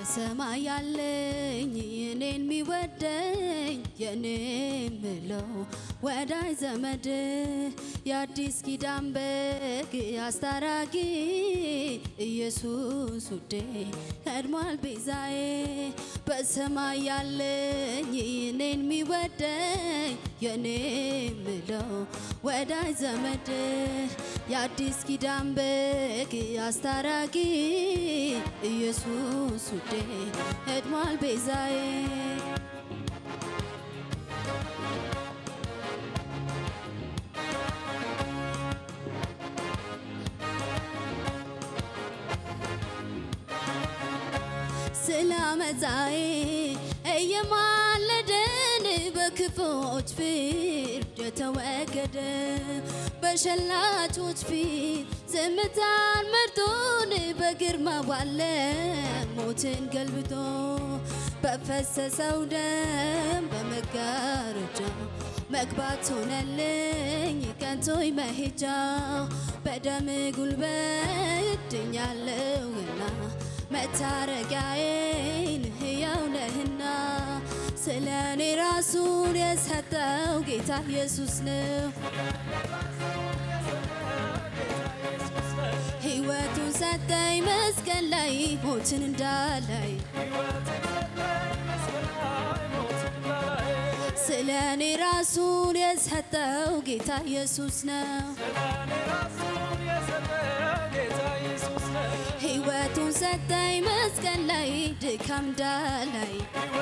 በሰማይ ያለኝ እኔን የሚወደኝ የኔ ምለው ወዳጅ ዘመድ የአዲስ ኪዳን በግ አስታራቂ ኢየሱስ ውዴ ቀድሟል ቤዛዬ በሰማይ ያለኝ እኔን የሚወደኝ የኔ ምለው ወዳጅ ዘመድ የአዲስ ኪዳን በግ አስታራቂ ኢየሱስ ውዴ ቀድሟል ቤዛዬ ስለ አመፃዬ እየማለደን በክፎች ፍርድ የተወገደ በሸላቾች ፊት ዝምታን መርጦን በግርማ ባለ ሞትን ገልብጦ በፈሰሰው ደም በመጋረጃ መግባት ሆነልኝ ቀንቶኝ መሄጃ በደም ጉልበት ድኛለሁና መታረቂያዬን ሕያው ነህና ስለ እኔ ራሱን የሰጠው ጌታ ኢየሱስ ነው። ሕይወቱን ሰጠኝ መስቀል ላይ ሞትን እንዳላይ ስለ እኔ ራሱን የሰጠው ጌታ ኢየሱስ ነው። ሕይወቱን ሰጠኝ መስቀል ላይ ድካም እንዳላይ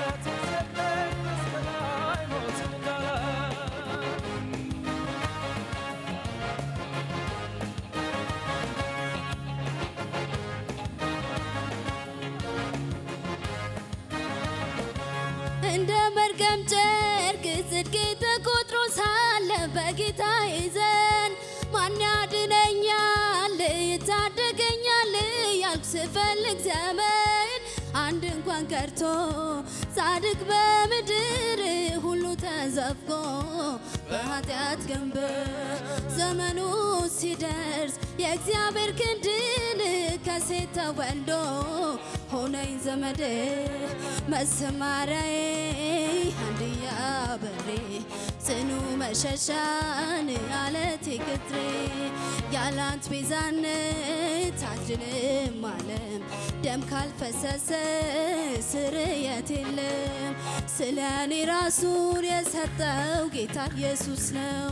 እንደ መርገም ጨርቅ ጽድቄ ተቆጥሮ ሳለ በጌታ ይዘን ማን ያድነኛል ይታደገኛል ያልኩ ስፈልግ ዘመን አንድ እንኳን ቀርቶ ጻድቅ በምድር ሁሉ ተዘፍቆ በኃጢአት ገንበር ዘመኑ ሲደርስ የእግዚአብሔር ክንድን ከሴት ተወልዶ ሆነኝ ዘመዴ መሰማሪያዬ አንድያ በሬ ጽኑ መሸሻን አለቴ ቅጥሬ ያላንት ቤዛነት አድንም ዓለም ደም ካልፈሰሰ ስርየት የለም። ስለ እኔ ራሱን የሰጠው ጌታ ኢየሱስ ነው።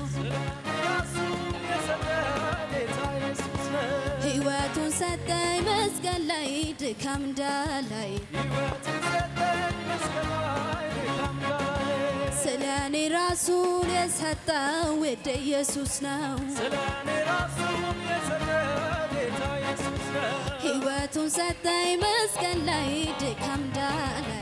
ሕይወቱን ሰጠኝ መስቀል ላይ ድካም እንዳላይ ስለ እኔ ራሱን የሰጠው ውድ ኢየሱስ ነው። ሕይወቱን ሰጠኝ መስቀል ላይ ድካም እንዳላይ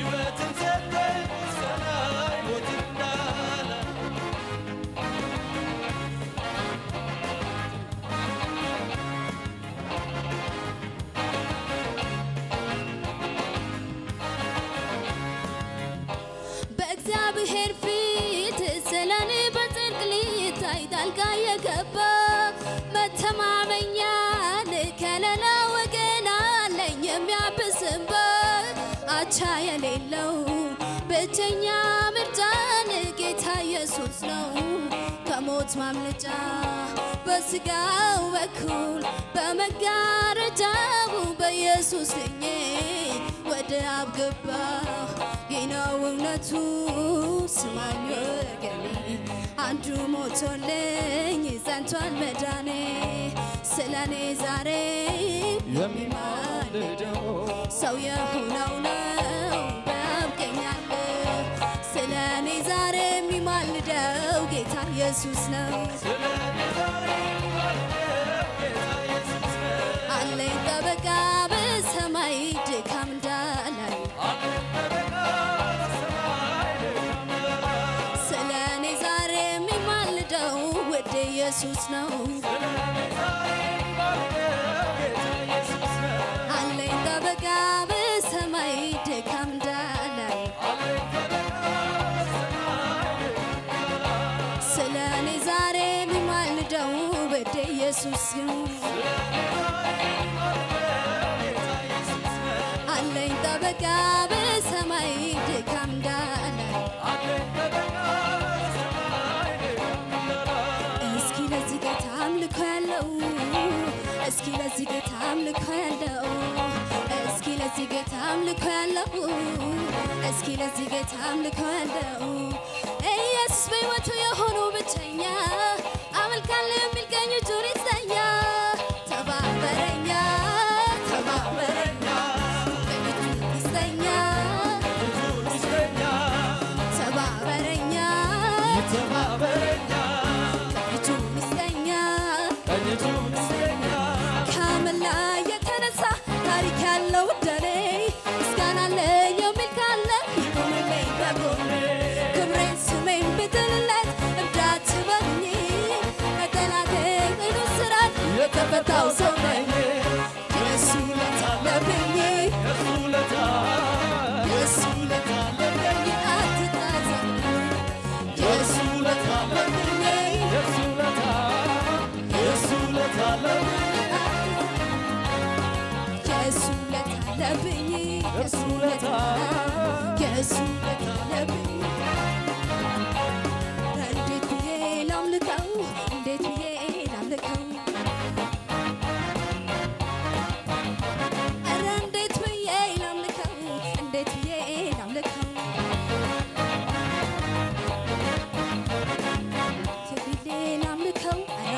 በእግዚአብሔር ፊት ስለ እኔ በጽድቅ ሊታይ ጣልቃ የገባ መተማመኛን ከሌላ ወገን አለኝ የሚያብስበት አቻ የሌለው ብቸኛ ምርጫን ጌታ ኢየሱስ ነው ከሞት ማምለጫ በስጋው በኩል በመጋረጃው በኢየሱስ ድኜ ወደ አብ ገባሁ። ይህ ነው እውነቱ ስማኝ ወገኔ፣ አንዱ ሞቶልኝ ጸንቷል መዳኔ ስለ እኔ ዛሬ የሚማልደው ሰው የሆነው ነው በአብ ቀኝ ያለ ስለ እኔ ዛሬ የሚማልደው ጌታ ኢየሱስ ነው። አለኝ ጠበቃ በሰማይ ድካም እንዳላይ ስለ እኔ ዛሬ የሚማልደው ውድ ኢየሱስ ነው። አለኝ ጠበቃ በሰማይ ድካም እንዳላይ ስለ እኔ ዛሬ የሚማልደው ውድ ኢየሱስ ነው። አለኝ ጠበቃ ጥበቃ በሰማይ ድካም እንዳለ እስኪ ለዚህ ጌታ አምልኮ ያለው እስኪ ለዚህ ጌታ አምልኮ ያለው እስኪ ለዚህ ጌታ አምልኮ ያለው እስኪ ለዚህ ጌታ አምልኮ ያለው ኢየሱስ በሕይወቱ የሆነው ብቸኛ አመልካለሁ የሚል ቀኝ እጁን ይሰኛ ተባበረኛ ተባበረኛ ቀኝ እጁን ይሰኛ ተባበረኛ እጁን ይሰኛ ከምን ላይ የተነሳ ታሪክ ያለው እንደኔ ምስጋና አለኝ የሚል ካለ ይቁምልኝ በጎኔ ክብሬን ስሜን ብትልለት እብዳት በልኝ ከጠላቴ ቅዱ ስራት የተፈታው ሰው ነኝ የእሱ ውለታ አለብኝ የእሱ ውለታ አለብኝ አትታዘብ የእሱ ውለታ አለብኝ የእሱ ውለታ አለብኝ የእሱ ውለታ የእሱ ውለታ አለብኝ እንዴት ብዬ ላምልከው እንዴት ብዬ ላምልከው ኧረ እንዴት ብዬ ላምልከው እንዴት ብዬ ላምልከው እንዴት ብዬ ላምልከው ኧረ